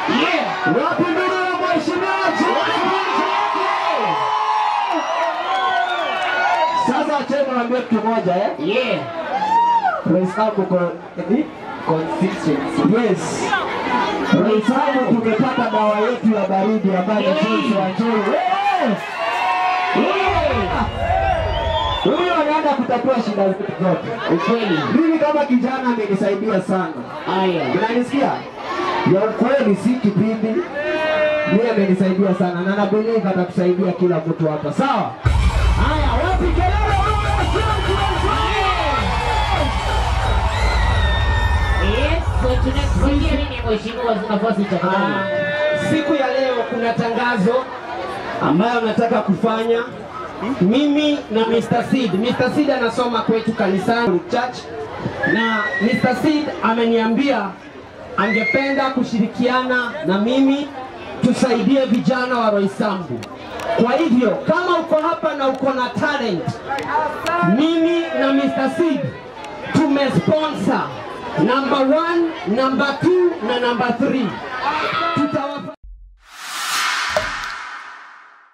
Yeah. Wapi ndugu ya mheshimiwa Chege? Sasa acheni niwaambie kitu moja eh. Yeah. Rais wangu ko eh? Consistency. Yes. Rais wangu tumepata dawa yetu ya baridi ambayo ni Joyce Wanjoi. Eh! Yeah. Huyu anaenda kutatua shida zetu zote. Ukweli. Mimi kama kijana amenisaidia sana. Haya. Unanisikia? Ya ukweli si kipindi. Mimi amenisaidia sana na na believe atakusaidia kila mtu hapa. Sawa? Haya, wapi kelele wewe? Yes. So tunakusikia nini mheshimiwa nafasi tafadhali? Siku ya leo kuna tangazo ambayo nataka kufanya mimi na Mr. Seed. Mr. Seed anasoma kwetu kanisani church, na Mr. Seed ameniambia angependa kushirikiana na mimi tusaidie vijana wa Roysambu. Kwa hivyo kama uko hapa na uko na talent, mimi na Mr. Seed tumesponsor number one, number two na number three